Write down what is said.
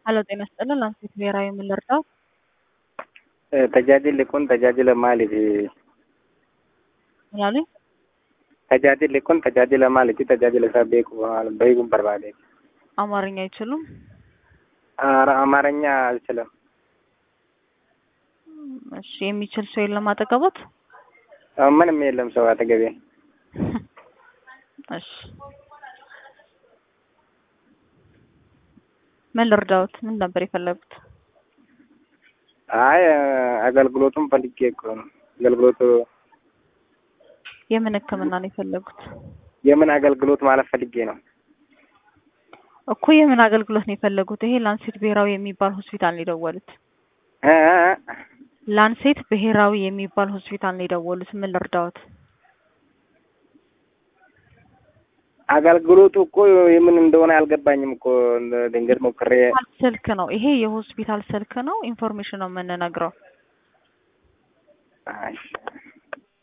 Halo, ጤና ይስጥልን። ላንሴት ብሔራዊ ምን ልርዳው? Tajaajilli kun tajaajila maaliiti? ምን አሉኝ? Tajaajilli kun tajaajila maaliiti? Tajaajila isaa beeku beekuun barbaade. አማርኛ አይችሉም? Ara- አማርኛ አልችልም። እሺ፣ የሚችል ሰው የለም አጠገቦት? ምንም የለም ሰው አጠገቤ። እሺ፣ ምን ልርዳዎት? ምን ነበር የፈለጉት? አይ አገልግሎቱን ፈልጌ እኮ ነው። አገልግሎቱ የምን ሕክምና ነው የፈለጉት? የምን አገልግሎት ማለት ፈልጌ ነው። እኮ የምን አገልግሎት ነው የፈለጉት? ይሄ ላንሴት ብሔራዊ የሚባል ሆስፒታል ነው የደወሉት። እ እ እ ላንሴት ብሔራዊ የሚባል ሆስፒታል ነው የደወሉት። ምን ልርዳዎት? አገልግሎቱ እኮ የምን እንደሆነ አልገባኝም እኮ ድንገት ሞክሬ ስልክ ነው ይሄ፣ የሆስፒታል ስልክ ነው። ኢንፎርሜሽን ነው የምንነግረው። እሺ